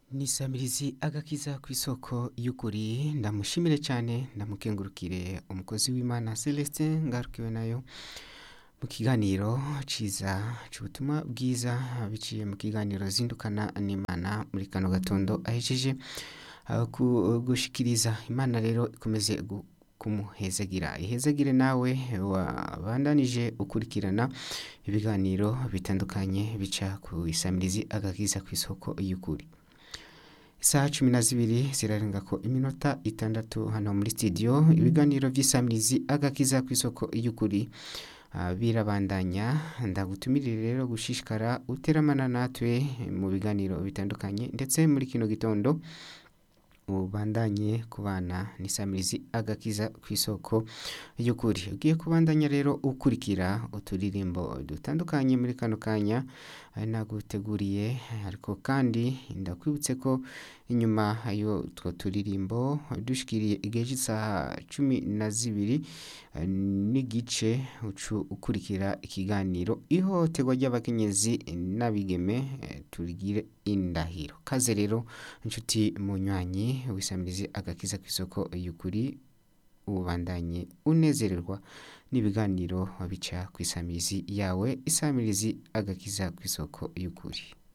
nisamirizi agakiza ku isoko y'ukuri ndamushimire cyane ndamukengurukire umukozi w'imana celestin ngarukiwe nayo mu kiganiro ciza c'ubutumwa bwiza biciye mu kiganiro zindukana n'imana muri kano gatondo ahejeje uh, ku- gushikiriza imana rero ikomeze gu- kumuhezagira ihezagire nawe wabandanije ukurikirana ibiganiro bitandukanye bica ku isamirizi agakiza ku isoko y'ukuri isaha cumi na zibiri zirarenga ko iminota itandatu hano muri studio ibiganiro by'isamirizi agakiza ku isoko y'ukuri ah, birabandanya ndagutumirire rero gushishikara uteramana natwe mu biganiro bitandukanye ndetse muri kino gitondo ubandanye kubana n'isamirizi agakiza ku isoko y'ukuri ugiye kubandanya rero ukurikira uturirimbo dutandukanye muri kano kanya ari naguteguriye ariko kandi ndakwibutse ko inyuma y'utwo turirimbo dushikiriye igihe cy'isaha cumi na zibiri eh, n'igice ucu ukurikira ikiganiro ihohoterwa ry'abakenyezi n'abigeme eh, turigire indahiro kaze rero inshuti munywanyi wisamirize agakiza ku isoko y'ukuri ubandanye unezererwa n'ibiganiro bica ku isamirizi yawe isamirizi agakiza ku isoko y'ukuri